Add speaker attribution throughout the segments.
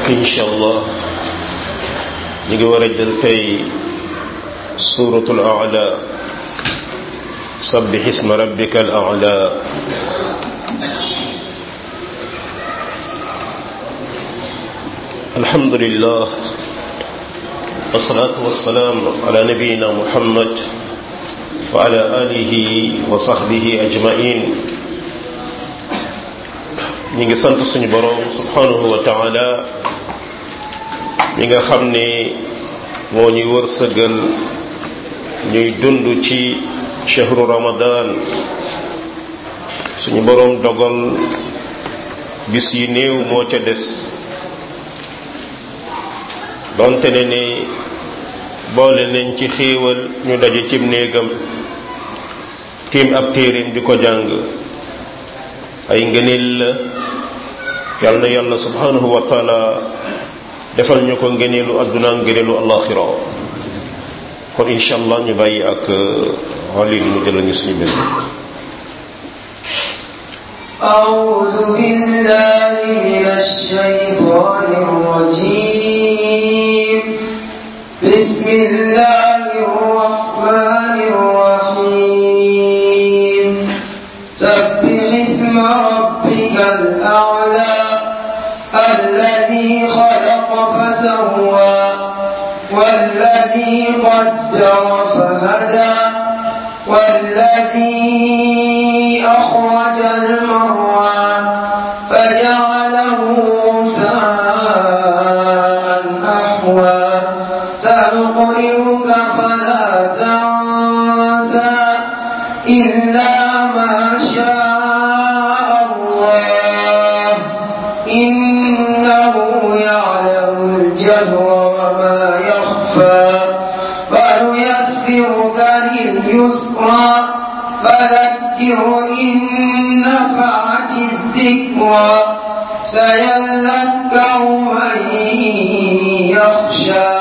Speaker 1: mbokk incha allah ñu ngi war a jël tey suratul aala sabbih isma rabbika al aala alhamdulillah wasalaatu wasalaam ala nabiyina muhammad wa ala alihi wa sahbihi ajmain ñi ngi sant suñu boroom subhanahu wa taala ñi nga xam ne moo ñuy wërsëgal ñuy dund ci chahru ramadan suñu boroom dogal bis yi néew moo ca des donte ne ni boole nañ ci xéewal ñu daje cib néegam tiim ab téeréem di ko jàng ay ngëneel la yàlla na yàlla subhanahu wa taala defal ñu ko ngëneelu adduna ngëneelu alaxira kon incha allah ñu bàyyi ak xolin mu jëla ñu suñu bés
Speaker 2: أعوذ بالله من الشيطان الرجيم بسم الله الرحمن الرحيم سبح اسم ربك الأعلى الذي خلق فسوى والذي قدر فهدى والذي أخرج المرعى فجعله غثاء أحوى سنقرئك فلا تنسى إلا ما شاء الله إنه يعلم الجهر وما يخفى فنيسرك لليسرى فذكر إن نفعت الذكرى سيذكر من يخشى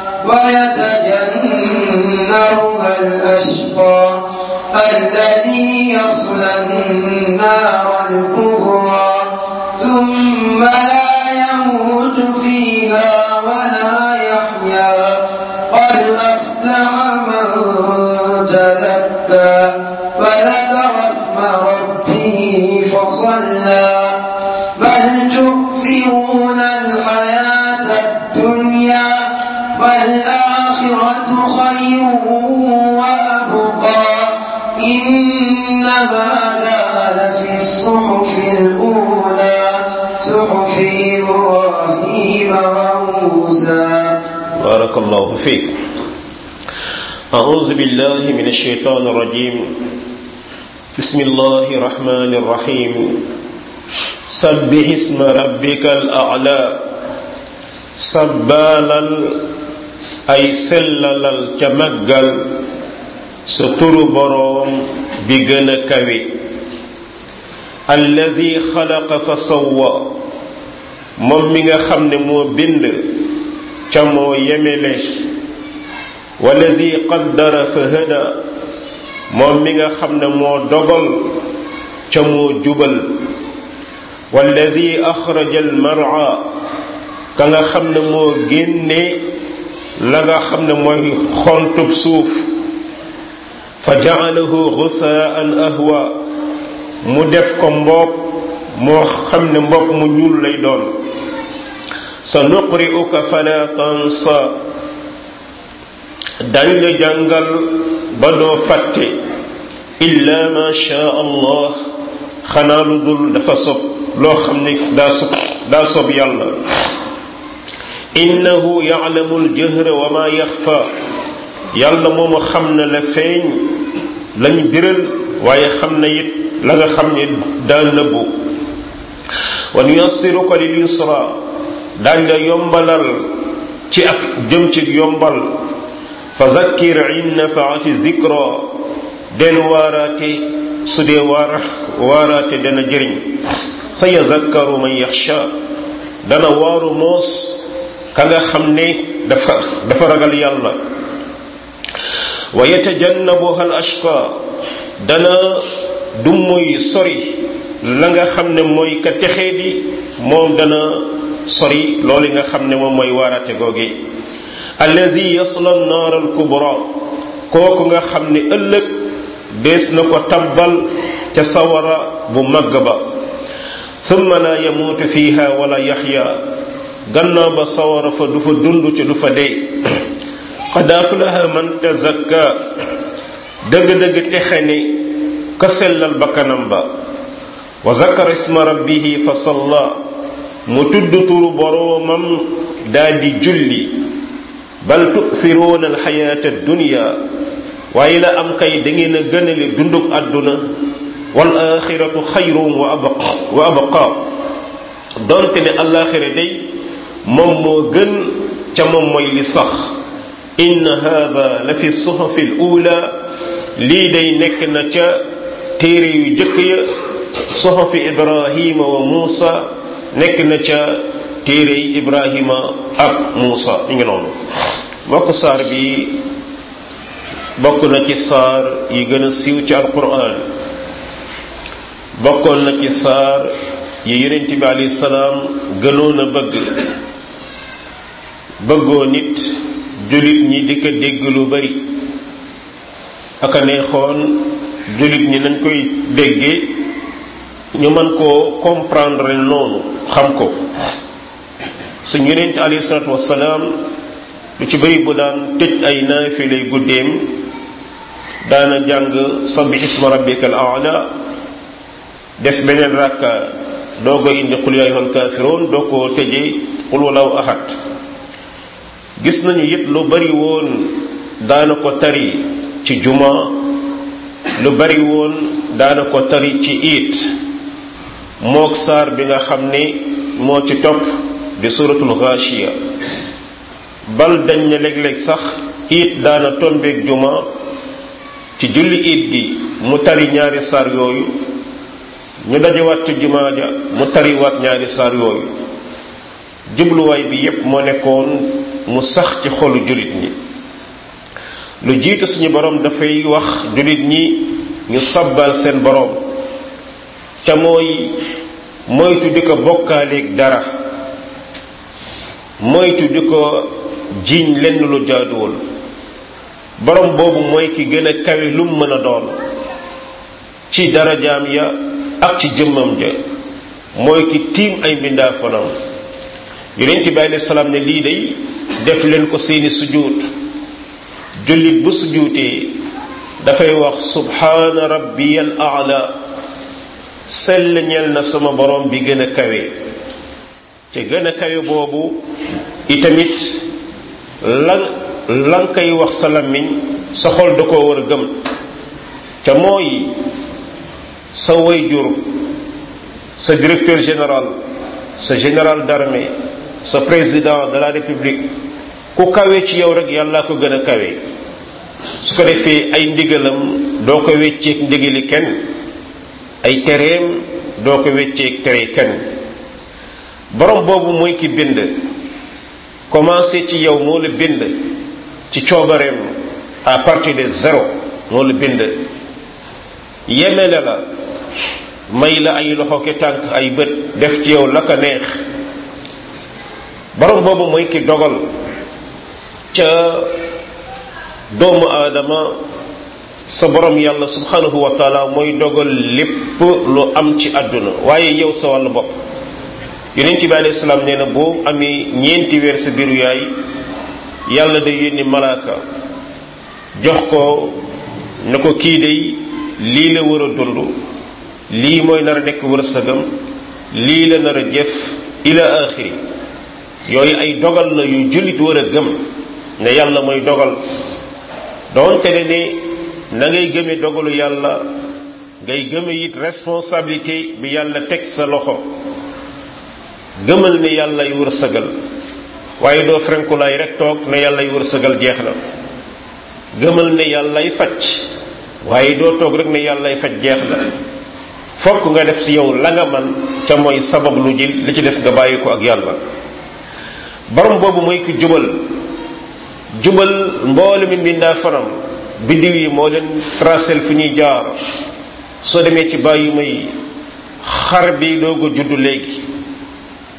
Speaker 2: ويتجنبها الأشقى الذي يصلى النار الكبرى ثم لا يموت فيها ولا يحيا قد أفلح من تذكى وذكر اسم ربه فصلى بل تؤثرون الحياة الدنيا والآخرة خير وأبقى إن هذا لفي الصحف الأولى صحف إبراهيم وموسى
Speaker 1: بارك الله فيك أعوذ بالله من الشيطان الرجيم بسم الله الرحمن الرحيم سبح اسم ربك الأعلى سبالال أي سللال كمجل ستر بروم بجن كوي الذي خلق فسوى moom mi nga xam ne moo bind ca moo yemele walladi qaddara fa hada moom mi nga xam ne moo dogal ca moo jubal walladi axraja almara ka nga xam ne moo génne la nga xam ne mooy xontub suuf fa jaalahu gusaan ahwa mu def ko mbopp moo xam ne mbopp mu ñuul lay doon sa nuqri'uka fala tansa dañ la jàngal ba doo fàtte illa ma sha allah xanaa lu dul dafa sob loo xam ne daa sob daa sob yàlla innahu ya'lamu al-jahra wa ma yaxfa yàlla moomu xam na la feeñ lañ biral waaye xam na it la nga xam ne daa nëbbu wa nuyassiruka lil yusra daañ la yombalal ci ak jëm ci yombal fa zakkir in nafaati zikra del waaraate su dee waara waaraate dana jëriñ sa yazakkaru man yaxsha dana waaru moos ka nga xam ne dafa dafa ragal yàlla wa yatajannabuha al ashqa dana du muy sori la nga xam ne mooy ka texee di moom dana sori loolu nga xam ne moom mooy waarate googe allazi yasla naar al kubra kooku nga xam ne ëllëg dees na ko tabbal ca sawara bu màgg ba thumma la yamuutu fiha wala yaxya gannaaw ba sawara fa du fa dund ca du fa dee qad aflaha man tazakka dëgg-dëgg texe ni ka sellal bakkanam ba wa zakara isma rabbihi fa salla mu tudd turu boroomam daal di julli bal tu'thiruuna alxayaata addunya waaye la am kay da ngeen a gënale dunduk àdduna wal axiratu xayrun wa abqa wa abqa donte ne alaxira day moom moo gën ca moom mooy li sax inna hada la fi suhufi al ula lii day nekk na ca téere yu jëkk ya suhufi ibrahima wa muusa nekk na ca téere yi ibrahima ak muusa ñu ngi noonu mbokk saar bi bokk na ci saar yi gën a siiw ci alquran bokkoon na ci saar yi yonent bi alayhi salaam gënoon a bëgg bëggoo nit jullit ñi di ko dégg lu bari aka neexoon jullit ñi nañ koy déggee ñu mën koo comprendre noonu xam ko suñ yonent alayhi salaatu wassalaam lu ci bëri bu daan tëj ay naafilay guddeem daana jàng sabbi isma rabbika al a'la def beneen rakka doo ko indi qul yaa ayyuhal kaafiruun doo ko tëjee qul wallahu ahad gis nañu it lu bari woon daana ko tari ci juma lu bari woon daana ko tari ci iit mook saar bi nga xam ni moo ci topp di suratul ghashiya bal dañ ne léeg-léeg sax iit daana tombeeg juma ci julli iit gi mu tari ñaari saar yooyu ñu dajewaat ci jumaa ja mu tariwaat ñaari saar yooyu jubluwaay bi yépp moo nekkoon mu sax ci xolu jullit ñi lu jiitu suñu borom dafay wax jullit ñi ñu sabbal seen borom ca mooy moytu di ko bokkaaleeg dara moytu di ko jiiñ lenn lu jaaduwul borom boobu mooy ki gën a kawe lu mu mën a doon ci darajaam ya ak ci jëmmam ja mooy ki tiim ay mbindaa fanam yonent bi alayhi salaam ne lii day def leen ko seeni sujjuut jullit bu sujjuutee dafay wax subhaana rabbiyal a'la sell ñeel na sama borom bi gën a kawe te gën a kawe boobu itamit lan lan koy wax sa làmmiñ sa xol da koo war a gëm ca mooy sa wayjur sa directeur général sa général d'armée sa président de la république ku kawe ci yow rek yàlla ko gën a kawe su ko defee ay ndigalam doo ko wecceeg ndigali kenn ay tereem doo ko wecceeg tere kenn borom boobu mooy ki bind commencé ci yow moo la bind ci coobareem à partir de zéro moo la bind yemele la may la ay loxo ki tànk ay bët def ci yow la ko neex borom boobu mooy ki dogal ca doomu aadama sa borom yàlla subhanahu wa taala mooy dogal lépp lu am ci àdduna waaye yow sa wàllu bopp yonent bi alayhi salaam nee na boo amee ñeenti weer sa biiru yaay yàlla day yónni malaaka jox ko ne ko kii day lii la war a dund lii mooy nar a nekk wërsëgam lii la nar a jëf ila axiri yooyu ay dogal la yu jullit war a gëm ne yàlla mooy dogal doonte ne ne na ngay gëme dogalu yàlla ngay gëme it responsabilité bi yàlla teg sa loxo gëmal ne yàllay wërsëgal waaye doo frenkulaay rek toog ne yàllay wërsëgal jeex na gëmal ne yàllay faj waaye doo toog rek ne yàllay faj jeex na fokk nga def ci yow la nga man ca mooy sabab lu ji li ci des nga bàyyi ko ak yàlla borom boobu mooy ki jubal jubal mboole mi mbindaa fanam biddiw yi moo leen tracel fi ñuy jaar soo demee ci bàyyi may xar bi doo ko juddu léegi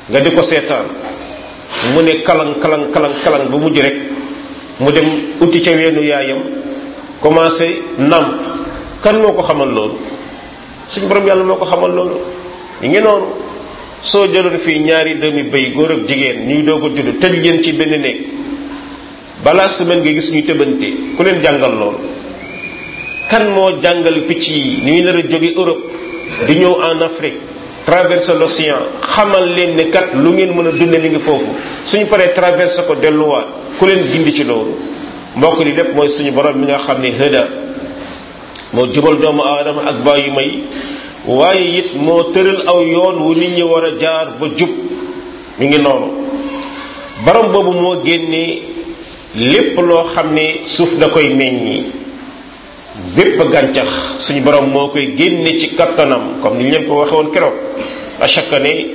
Speaker 1: nga di ko seetaan mu ne kalang kalang kalang kalang ba mujj rek mu dem uti ca weenu yaayam commencé namp kan moo ko xamal loolu suñu borom yàlla moo ko xamal loolu yi ngi noonu soo jëloon fii ñaari doomi béy góor ak jigéen ñuy doog a judd tëj leen ci benn néeg balaa semaine nga gis ñu tëbante ku leen jàngal loolu kan moo jàngal picc yi ñuy nar a jóge Europe di ñëw en Afrique traverser l'océan xamal leen ne kat lu ngeen mën a dunde mi ngi foofu suñu paree traverser ko delluwaat ku leen gindi ci loolu mbokk li lépp mooy suñu borom mi nga xam ne hëda moo jubal doomu aadama ak bàyyi may waaye it moo tëral aw yoon wu nit ñi war a jaar ba jub mi ngi noonu borom boobu moo génnee lépp loo xam ne suuf da koy meññi bépp gàncax suñu borom moo koy génne ci kattanam comme ni ñu leen ko waxee woon keroog à chaque année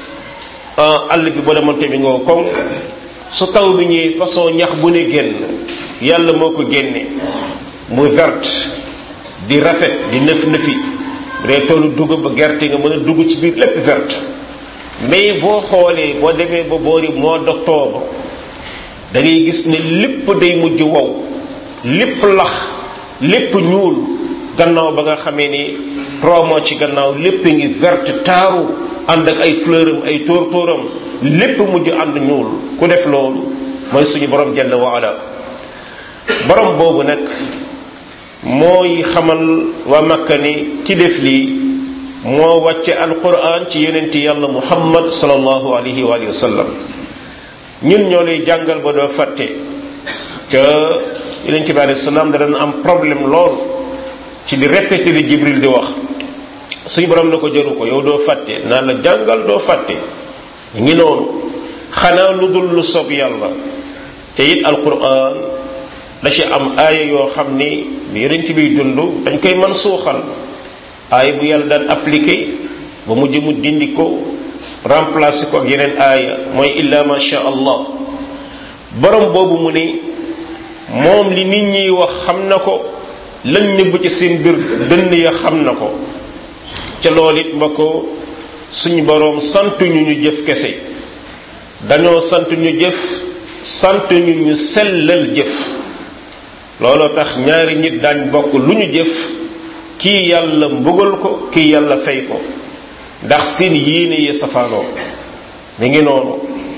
Speaker 1: àll bi boo demoon tamit nga koŋ su taw bi ñëwee façon ñax bu ne génn yàlla moo ko génne muy verte di rafet di nëf nëfi bu dee toolu dugub ba gerte nga mën a dugg ci biir lépp verte mais boo xoolee boo demee ba boori mois d'octobre da ngay gis ne lépp day mujj wow lépp lax lépp ñuul gannaaw ba nga xamee ni trois mois ci gannaaw lépp ngi verte taaru ànd ak ay fleuram ay tóor tóoram lépp mujj ànd ñuul ku def loolu mooy suñu borom jalla wa ala borom boobu nag mooy xamal waa makka ni ki def lii moo wàcce alquran ci yonenti yàlla muhammad sallallahu alayhi wa sallam ñun ñoo lay jàngal ba doo fàtte que yonent bi alayhi salaam da doon am problème lool ci di répété li jibril di wax suñu borom na ko jëru ko yow doo fàtte naa la jàngal doo fàtte ngi noonu xanaa lu dul lu sob yàlla te it alquran da ci am aaya yoo xam ni bi yonent biy dund dañ koy man suuxal aaya bu yàlla daan appliqué ba mujj mu dindi ko remplacé ko ak yeneen aaya mooy illa ma sha allah borom boobu mu ni moom li nit ñiy wax xam na ko lañ nëbb ci seen biir dënn ya xam na ko ca loolu it ma ko suñu boroom sant ñu ñu jëf kese dañoo sant ñu jëf sant ñu ñu sellal jëf looloo tax ñaari nit daañ bokk lu ñu jëf kii yàlla mbugal ko kii yàlla fay ko ndax seen yéene yi safaanoo mi ngi noonu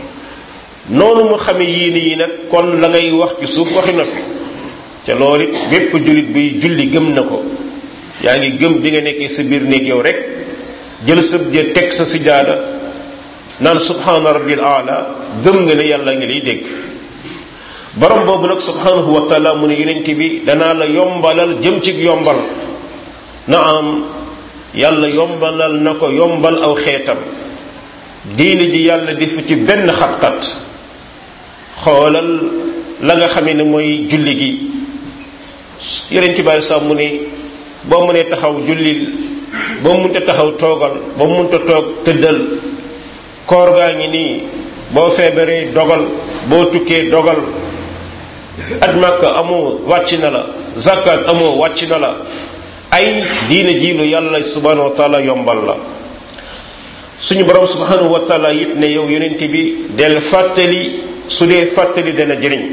Speaker 1: noonu mu xame yéene yi nag kon la ngay wax ci suuf waxi noppi ca loolu it bépp jullit buy julli gëm na ko yaa ngi gëm bi nga nekkee sa biir néeg yow rek jël sa jë teg sa sijaada naan subhaana rabbil aala gëm nga ne yàlla ngi lay dégg borom boobu nag subhaanahu wa taala mu ne yonent bi danaa la yombalal jëm ci yombal na am yàlla yombalal na ko yombal aw xeetam diine ji yàlla def ci benn xat-xat xoolal la nga xamee ne mooy julli gi yeneen ci bàyyi sax mu ne boo mënee taxaw jullil boo munta taxaw toogal boo munta toog tëddal koor gaa ngi nii boo feebaree dogal boo tukkee dogal at màkka amoo wàcc na la zakat amoo wàcc na la ay diine ji lu yàlla subhanahu wa taala yombal la suñu borom subhanahu wa taala it ne yow yonent bi del fàttali su dee fàttali dana jëriñ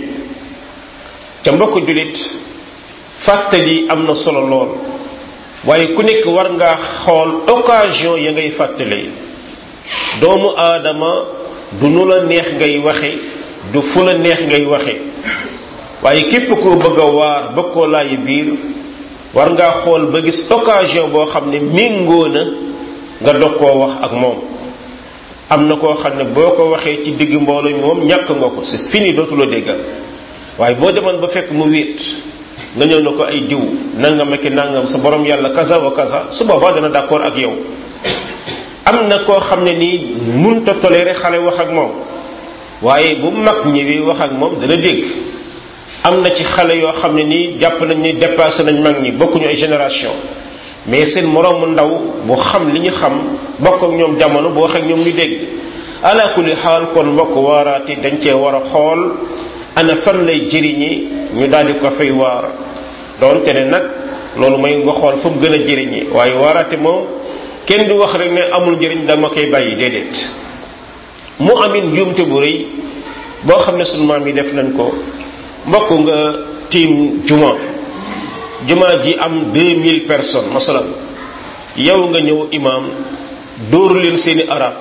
Speaker 1: ca mbokk julit fàttali am na solo lool waaye ku nekk war ngaa xool occasion ya ngay fàttali doomu aadama du nu la neex ngay waxe du fu la neex ngay waxe waaye képp koo bëgg a waar bëgg koo laayi biir war ngaa xool ba gis occasion boo xam ne méngoo na nga dog koo wax ak moom am na koo xam ne boo ko waxee ci digg mbooloo mi moom ñàkk nga ko c'est fini dootuloo déggal waaye boo demoon ba fekk mu wéet nga ñëw na ko ay diw nangam ak nangam sa borom yàlla kaza wa kaza su boobaa dana d'accord ak yow am na koo xam ne nii munta toléré xale wax ak moom waaye bu mag ñëwee wax ak moom dana dégg am na ci xale yoo xam ne nii jàpp nañ ni dépassé nañ mag ñi bokkuñu ay génération mais seen moroomu ndaw bu xam li ñu xam bokk ak ñoom jamono bu wax ak ñoom ñu dégg ala kulli xaal kon mbokk waaraati dañ cee war a xool ana fan lay jëriñi ñu daal di ko fay waar doonte ne nag loolu mooy nga xool fu mu gën a jëriñi waaye waaraate moom kenn du wax rek ne amul njëriñ dama koy bàyyi déedéet mu amin njuumte bu rëy boo xam ne sunu maam yi def nañ ko mbokk nga tiim juma juma ji am deux mille personnes masalan yow nga ñëw imam dóor leen seeni arab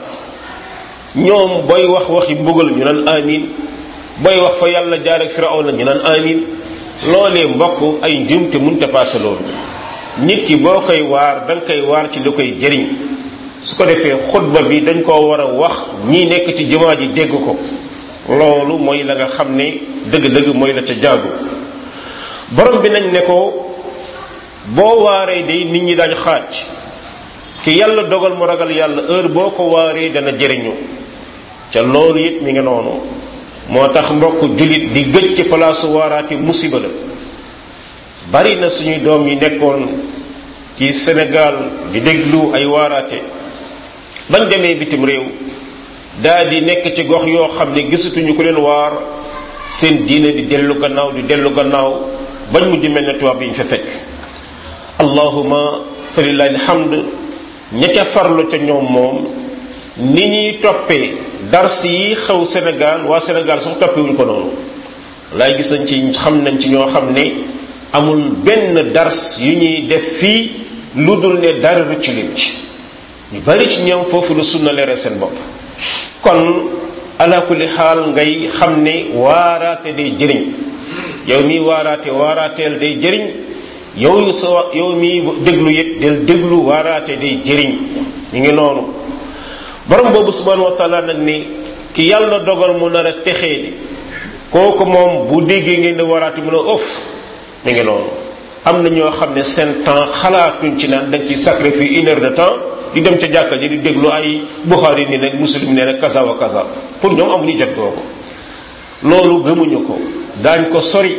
Speaker 1: ñoom booy wax waxi mbugal ñu naan amin booy wax fa yàlla jaar ak firawna ñu naan amin loolee mbokk ay njuumte mënta paase loolu nit ki boo koy waar da nga koy waar ci lu koy jëriñ su ko defee xutba bi dañ koo war a wax ñi nekk ci jumaa ji dégg ko loolu mooy la nga xam ne dëgg-dëgg mooy la ca jaagu borom bi nañ ne ko boo waaree day nit ñi dañ xaaj ki yàlla dogal mu ragal yàlla heure boo ko waaree dana jëriñu ca loolu it mi ngi noonu moo tax mbokk jullit di gëj ci palaasu waaraate musiba la bari na suñuy doom yi nekkoon ci Sénégal di déglu ay waaraate bañ demee bitim réew daa di nekk ci gox yoo xam ne gisatuñu ku leen waar seen diine di dellu gannaaw di dellu gannaaw bañ mujj mel ne tubaab yi ñu fa fekk allahuma fa lillahi alhamd ña ca farlu ca ñoom moom ni ñuy toppee dars yi xew Sénégal waa Sénégal sax toppewuñ ko noonu laay gis nañ ci xam nañ ci ñoo xam ne amul benn dars yu ñuy def fii lu dul ne dara rëcc leen ci ñu bari ci ñoom foofu la sunna leeral seen bopp kon ala kulli xaal ngay xam ne waaraate day jëriñ yow mi waaraate waaraateel day jëriñ yow yu sa yow mi déglu yit del déglu waaraate day jëriñ ñu ngi noonu borom boobu subhanahu wa taala nag ni ki yàlla dogal mu nar a texee di kooku moom bu déggee ngeen di waaraate mu ne ëf mi ngi noonu am na ñoo xam ne seen temps xalaatuñ ci naan dañ ciy sacrifier une heure de temps di dem ca jàkka ji di déglu ay buxaari ni nag muslim ne nag kaza wa kaza pour ñoom amuñu jot googu loolu gëmuñu ko daañ ko sori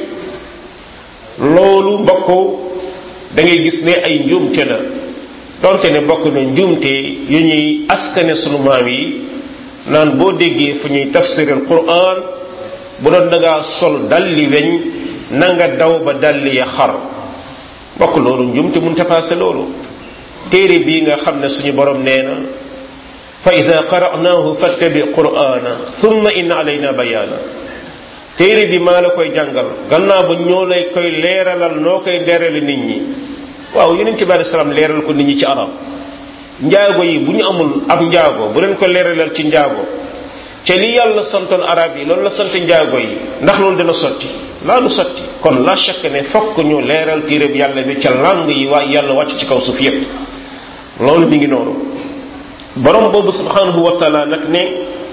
Speaker 1: loolu mbokk da ngay gis ne ay njuumte la donte ne bokk na njuumte yu ñuy askane sunu maam yi naan boo déggee fu ñuy tafsiril quran bu doon da ngaa sol dalli weñ na nga daw ba dalli ya xar mbokk loolu njuumte mun ta passé loolu téere bii nga xam ne suñu borom nee na fa ida qara'naahu fattabi qur'ana thumma inna alayna bayaana téere bi maa la koy jàngal gannaaw ba ñoo lay koy leeralal noo koy leerale nit ñi waaw yeneen ci bari salaam leeral ko nit ñi ci arab njaago yi bu ñu amul ab njaago bu leen ko leeralal ci njaago ca li yàlla santoon arab yi loolu la sant njaago yi ndax loolu dina sotti laa du sotti kon la chaque ne fokk ñu leeral téereb yàlla bi ca langue yi waa yàlla wàcc ci kaw suuf yépp loolu mi ngi noonu borom boobu subhanahu wa taala nag ne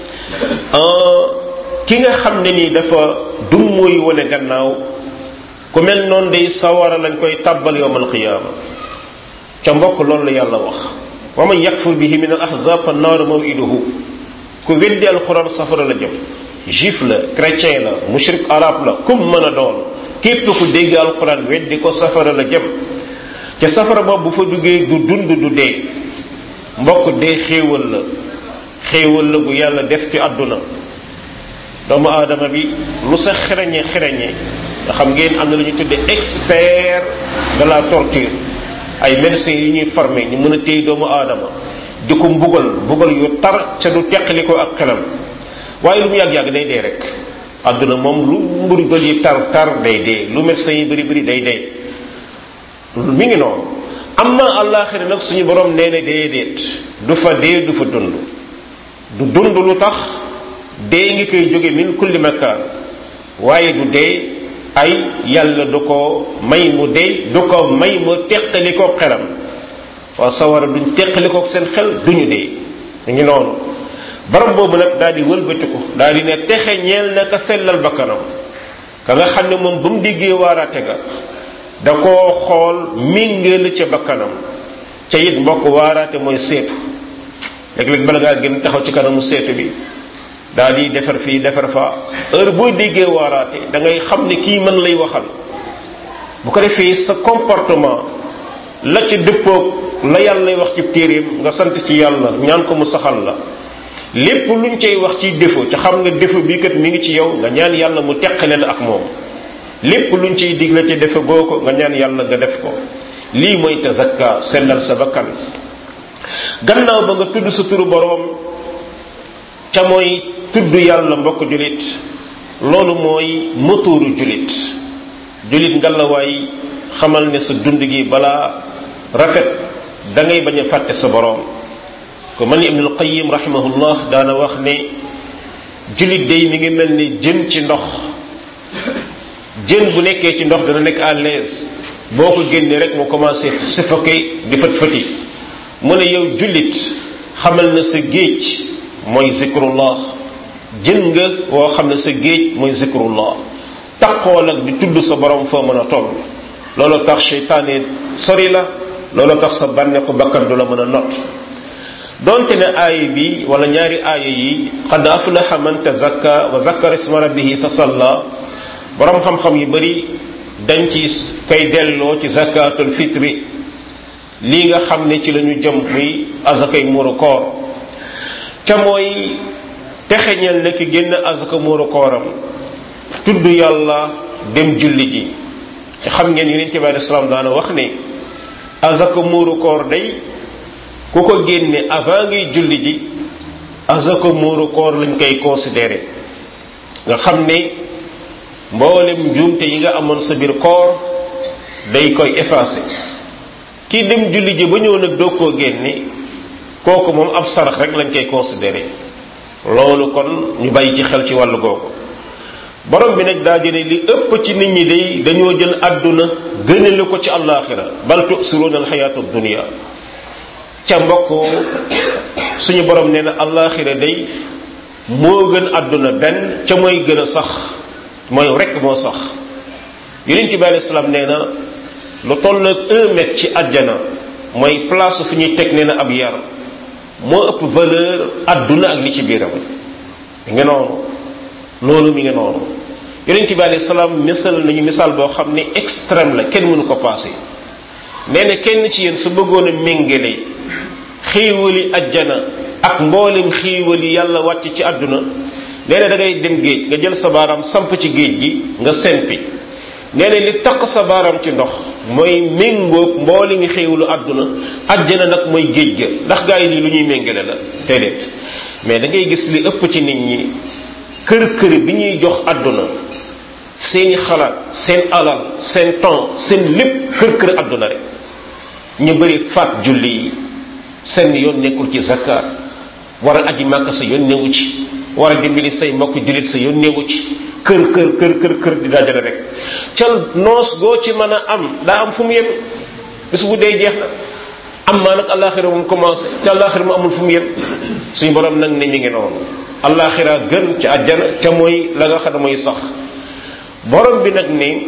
Speaker 1: ki nga xam ne nii dafa dum mooy wane gannaaw ku mel noonu day sawara lañ koy tàbbal yowmal qiyaama ca mbokk loolu la yàlla wax wa man yakfur bihi min al ahzab fa naaru mawiduhu ku weddi alquran safara la jëm juif la chrétien la mushrik arab la kum mën a doon képp ku dégg alquran weddi ko safara la jëm ca safara boobu bu fa duggee du dund du dee mbokk dee xéewal la xéewal la gu yàlla def ci àdduna doomu aadama bi lu sa xereñe xereñe nga xam ngeen am na lu ñu tuddee expert de la torture ay médecins yi ñuy formé ñu mën a téye doomu aadama di ko mbugal mbugal yu tar ca du teqali ko ak xelam waaye lu mu yàgg-yàgg day dee rek àdduna moom lu mbugal yi tar tar day dee lu médecins yi bëri bëri day dee mi ngi noonu am na àllaaxira nag suñu borom nee na déedéet du fa dee du fa dund du dund lu tax dee ngi koy jóge min kulli makaan waaye du dee ay yàlla du ko may mu dee du ko may mu teqali ko xelam waaw sawara duñ teqali ko seen xel duñu dee mu ngi noonu borom boobu nag daal di wëlbatiku daal di ne texe ñeel na ka sellal bakkanam ka nga xam ne moom ba mu déggee waaraate ga da koo xool mingeel ca bakkanam ca it mbokk waaraate mooy seetu léeg-léeg bala ngaa gën taxaw ci kanamu seetu bi daal di defar fii defar fa heure boo déggee waaraate da ngay xam ne kii mën lay waxal bu ko defee sa comportement la ca dëppoog la yàlla lay wax ci téeréem nga sant ci yàlla ñaan ko mu saxal la lépp luñ cay wax ci défaut ca xam nga défaut bii kat mi ngi ci yow nga ñaan yàlla mu teqale la ak moom lépp luñ ciy digle ci defe goo ko nga ñaan yàlla nga def ko lii mooy tazakka sellal sa bakkan gannaaw ba nga tudd sa turu boroom ca mooy tudd yàlla mbokk julit loolu mooy motuuru julit julit ngalawaay xamal ne sa dund gi balaa rafet da ngay bañ a fàtte sa boroom ko man ibnul qayim rahimahullah daana wax ne julit day mi ngi mel ni jën ci ndox jën bu nekkee ci ndox dana nekk à l'aise boo ko génnee rek mu commencé suffoquer di fët fëti mu ne yow jullit xamal na sa géej mooy zikrullah jën nga woo xam ne sa géej mooy zikrullah taqool ak di tudd sa borom foo mën a toll loolu tax seytaane sori la loolu tax sa bànneexu bakkan du la mën a not donte ne aaya bi wala ñaari aaya yi qad aflaha man tazakka wa zakkara isma rabbihi fasalla borom xam-xam yu bari dañ ci koy delloo ci zakatul fitri lii nga xam ne ci la ñu jëm muy azakay muuru koor te mooy texeñal na ki génn azaka muuru kooram tudd yàlla dem julli ji te xam ngeen yonent bi alei salaam daana wax ne azaka muuru koor day ku ko génne avant ngay julli ji azaka muuru koor lañ koy considéré nga xam ne mboolem njuumte yi nga amoon sa biir koor day koy effacé kii dem julli ji ba ñëw nag doo koo génne kooku moom ab sarax rek lañ koy considéré loolu kon ñu bàyyi ci xel ci wàllu googu borom bi nag daa jëne li ëpp ci nit ñi day dañoo jël àdduna gënale ko ci àllaaxira bal tusiruuna alxayaatu dunia ca mbokk suñu borom nee na àllaaxira day moo gën àdduna benn ca mooy gën a sax mooy rekk moo sax yonent bi alayhi salaam nee na lu toll ak un mètre ci àjjana mooy place fu ñuy teg nee na ab yar moo ëpp valeur àdduna ak li ci biiram mi ngi noonu loolu mi ngi noonu yonent bi alayhi salaam misal nañu misaal boo xam ne extrême la kenn mënu ko passé nee na kenn ci yéen su bëggoon a méngale xiiwali àjjana ak mboolem xiiwali yàlla wàcc ci àdduna nee na da ngay dem géej nga jël sa baaraam samp ci géej gi nga sempi nee na li takk sa baaraam ci ndox mooy méngóog mbooli ngi xéewlu àdduna àjjana nag mooy géej ga ndax gaa yi lii lu ñuy méngale la déedéet mais da ngay gis li ëpp ci nit ñi kër kër bi ñuy jox àdduna seeni xalaat seen alal seen temps seen lépp kër kër àdduna rek ñu bëri faat julli yi seen yoon nekkul ci zakat war a aji màkk sa yoon newu ci war a dimbali say mbokk jullit sa yoon newu ci kër kër kër kër kër di dajale rek ca noos goo ci mën a am daa am fu mu yem bis bu dee jeex na am maa nag alaxira moom commencé ca alaxira mu amul fu mu yem suñu borom nag ne mi ngi noonu alaxira gën ca àjjana ca mooy la nga xam ne mooy sax borom bi nag ne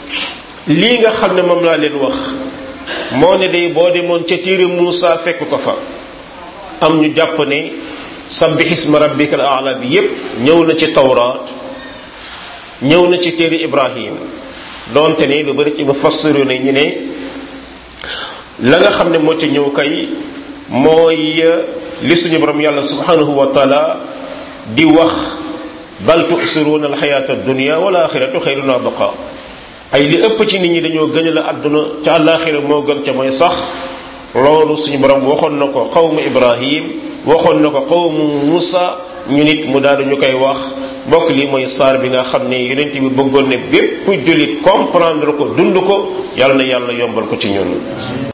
Speaker 1: lii nga xam ne moom laa leen wax moo ne day boo demoon ca téere Muusa fekk ko fa am ñu jàpp ne sabbih isma rabbikal a'la bi yépp ñëw na ci tawraat ñëw na ci téere Ibrahim doonte ne lu bari ci mufassiru ne ñu ne la nga xam ne moo ci ñëw kay mooy li suñu borom yàlla subhanahu wa taala di wax bal tu'siruna alxayata ad-dunya wal axiratu xayrun wa abqa ay li ëpp ci nit ñi dañoo gën la àdduna ca àllaaxira moo gën ca mooy sax loolu suñu borom waxoon na ko xawmu Ibrahim waxoon na ko xawmu Musa ñu nit mu daal ñu koy wax mbokk lii mooy saar bi nga xam ne yonent bi bëggoon ne bépp jullit comprendre ko dund ko yàlla na yàlla yombal ko ci ñun